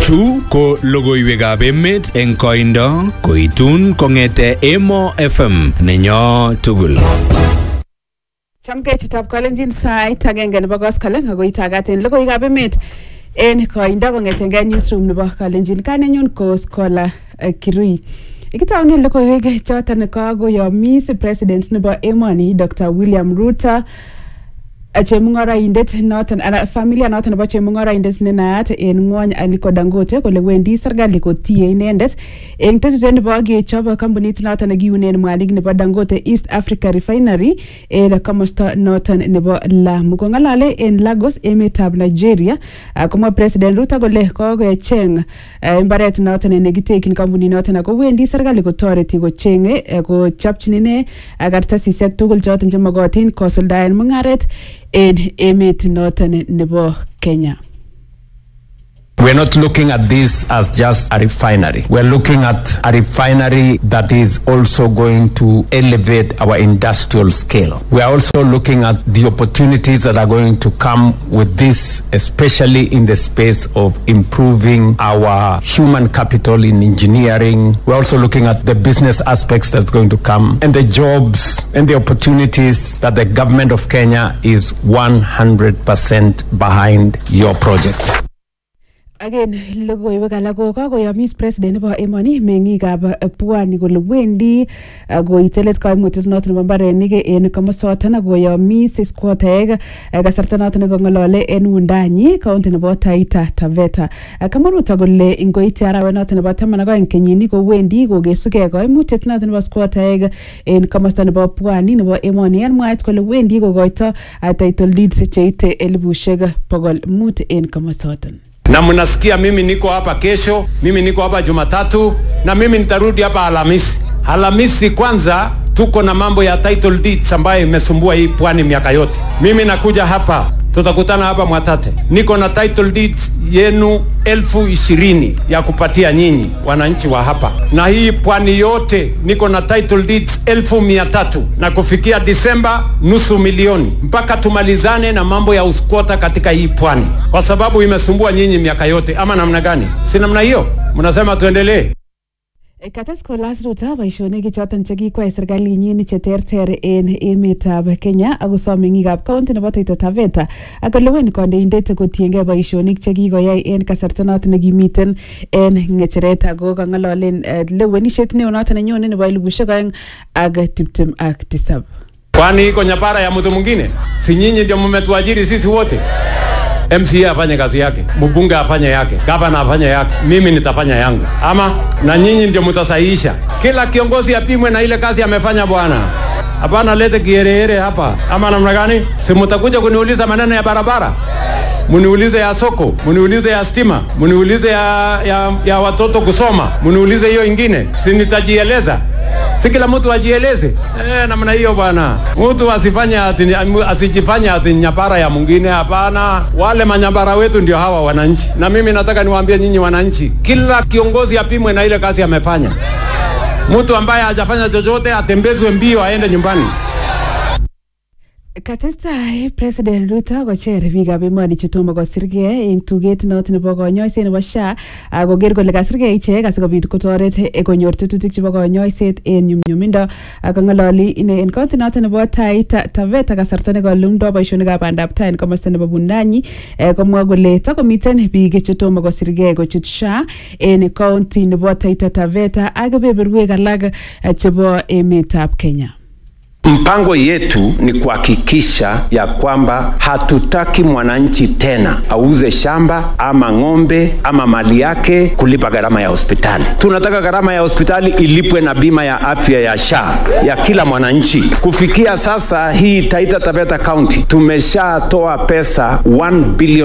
Chu ko logoiwekab emet eng koindo koitun kong'ete Emo FM nenyo tugul. Chamgei chitab kalenjin sait agenge nebo koskolen ako itagat en logoiwekab emet en koindo kong'etengei newsroom nebo kalenjin kanenyun ko Scholar eh, Kirui. Ikitaunen logoiwek choton kakoyomis president nebo emoni Dr. William Ruto eh, chemung'oroindet noton ana familia noton nebo chemung'oroindet ne naat en ng'wony Aliko Dangote kole wendi serikali kotie inendet eng tetutiet nebo kechob kampunit noton nekiunen mwanik nebo Dangote East Africa Refinery en komosta noton nebo Lamu kong'alale en Lagos emetab Nigeria ah, komwa president Ruto kole kokecheng eh, mbaret noton nekitekyin kampunit noton ako wendi serikali kotoreti kocheng'e eh, kochopchin ine ah, kartasisiek tugul choton chemokotin kosuldaen mung'aret en emet noton nebo Kenya. We're not looking at this as just a refinery. We're looking at a refinery that is also going to elevate our industrial scale. We are also looking at the opportunities that are going to come with this, especially in the space of improving our human capital in engineering. We're also looking at the business aspects that's going to come and the jobs and the opportunities that the government of Kenya is 100% behind your project. Again, logoiwek alak ko kakoyomis president nebo emoni meng'ikab eh, pwani kole wendi eh, koite let koimutiet noton nebo mbarenik en komosoton ak koyomis squattaek eh, kasarta noton nekong'olole en wundanyi kaunti nebo Taita Taveta. Eh, Kamwa Ruto kole ingoite arawet noton nebo taman ak oeng kenyini kowendi kokesugei koimutiet noton nebo squattaek en komosta nebo pwani nebo emoni en mwaet kole wendi kokoito eh, title deeds cheite elibushek bogol mut en komosoton. na mnasikia mimi niko hapa kesho, mimi niko hapa Jumatatu na mimi nitarudi hapa Alhamisi. Alhamisi kwanza tuko na mambo ya title deeds ambayo imesumbua hii pwani miaka yote. Mimi nakuja hapa, tutakutana hapa Mwatate. Niko na title deeds yenu elfu ishirini ya kupatia nyinyi wananchi wa hapa, na hii pwani yote niko na title deeds elfu mia tatu na kufikia Disemba nusu milioni, mpaka tumalizane na mambo ya uskwota katika hii pwani, kwa sababu imesumbua nyinyi miaka yote. Ama namna gani? Si namna hiyo? Mnasema tuendelee? Kates kolas Ruto boisionik choton chekikwai serkalinyin cheterter en emetab Kenya ako som meng'ikab kaunti nebo Taita Taveta ak kolewen kandoindet kotiengei boisionik chekikoyai en kasarta noton nekimiten en ng'echeret ako kang'ololen eh, lewenisiet neo noton nenyone nebo elibushek oeng ak tiptem ak tisab. Kwani iko nyapara ya mtu mwingine? Si nyinyi ndio mmetuajiri sisi wote? MCA afanye kazi yake, mbunge afanye yake, gavana afanye yake, mimi nitafanya yangu, ama na nyinyi ndio mtasahihisha. Kila kiongozi apimwe na ile kazi amefanya bwana. Hapana lete kiherehere hapa, ama namna gani? Si mtakuja kuniuliza maneno ya barabara, muniulize ya soko, muniulize ya stima, muniulize ya, ya, ya watoto kusoma, muniulize hiyo ingine, si nitajieleza si kila mtu ajieleze eh, namna hiyo bwana. Mtu asifanye ati, asijifanye ati nyapara ya mwingine. Hapana, wale manyapara wetu ndio hawa wananchi, na mimi nataka niwaambie nyinyi wananchi, kila kiongozi apimwe na ile kazi amefanya. Mtu ambaye hajafanya chochote atembezwe mbio aende nyumbani. Katestai President Ruto kocher biikab emoni chetomo kosirgei eng tuget noton nebo konyoiset nebo SHA ak koker kole kasirgei ichek asikobit kotoret eh, konyor tetutik chebo konyoiset en nyumnyumindo ak kong'ololi ine en kaunti noton nebo Taita Taveta kasarta nekolumdoi boisionikab bandab tai en komosta nebo Bundanyi eh, komwa kole takomiten biik chetomo kosirgei kochut SHA en kaunti nebo Taita Taveta ak kebeberwek alak eh, chebo emetab Kenya. Mpango yetu ni kuhakikisha ya kwamba hatutaki mwananchi tena auze shamba ama ng'ombe ama mali yake kulipa gharama ya hospitali. Tunataka gharama ya hospitali ilipwe na bima ya afya ya SHA ya kila mwananchi. Kufikia sasa hii Taita Taveta County tumeshatoa pesa 1 billion